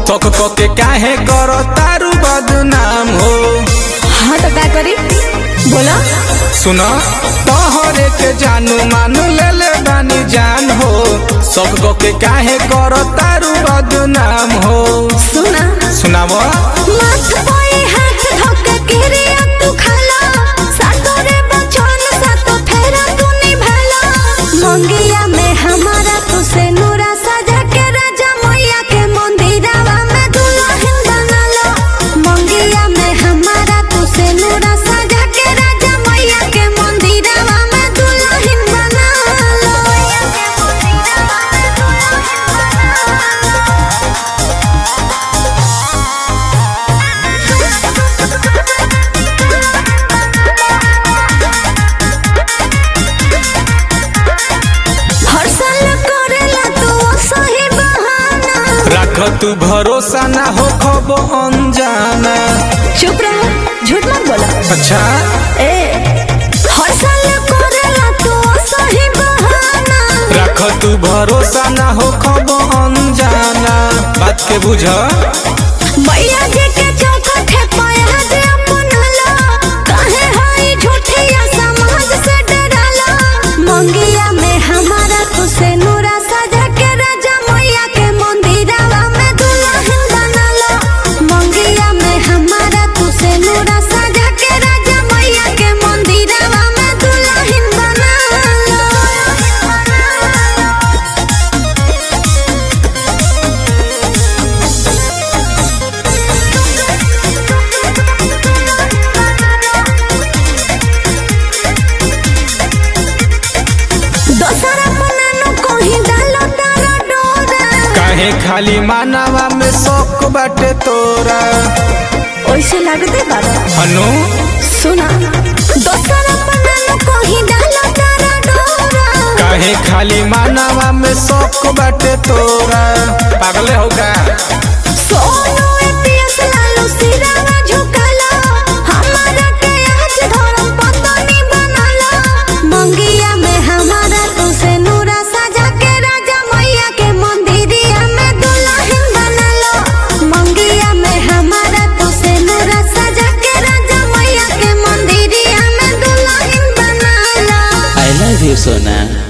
शौक के काहे करो तारू बदनाम हो हाँ तो का करी बोला सुनो तोहरे के जानू मानू ले ले बानी जान हो शौक के काहे करो तारू बदनाम हो सुना सुनावो मत कोई हाथ धोके किरिया तू खाला सातोरे बचन सातो फेरा तू निभाला मंगिया में हमारा तू से नूरा सजा के राजा मैया के मंदिरवा में दुल्हन बनालो मंगिया में हमारा तू से नूरा सजा के राजा मैया के मंदिरवा में दुल्हन बनालो मैया के मंदिरवा में दुल्हन बनालो हर साल करेला तू सही बहाना रख तू भरोसा ना हो खबो अनजाना चुप रहो झूठ मत बोला अच्छा ए हर साल करेला तू सही बहाना रख तू भरोसा ना हो खबो अनजाना बात के बुझ मैया जी के चौखट है पाया जे अपनाला काहे हाई झूठिया समाज से डराला मंगिया में हमारा तू से नूरा सजा के राजा मैया के मंदिरवा में दुल्हन बनाला मंगिया में हमारा तू से नूरा सजा के राजा मैया के मंदिरवा में दुल्हन बनाला दोसरा बनानो कोही डालो तारा डोरा काहे खाली मानवा में शौक बाटे तोरा ओइसे लगते बाबा अनु सुना दोसरा बनानो कोही डालो तारा डोरा काहे खाली मानवा में शौक बाटे तोरा पागले हो का सोनो एपीएस लालू सिरावा झुकालो हमारा के आज धर्म पत्नी बनालो मंगिया में हमारा तू से नूरा सजा के राजा मैया के मंदिरिया में दुल्हन बनालो मंगिया में हमारा तू से नूरा सजा के राजा मैया के मंदिरिया में दुल्हन बनालो I love you, Sona.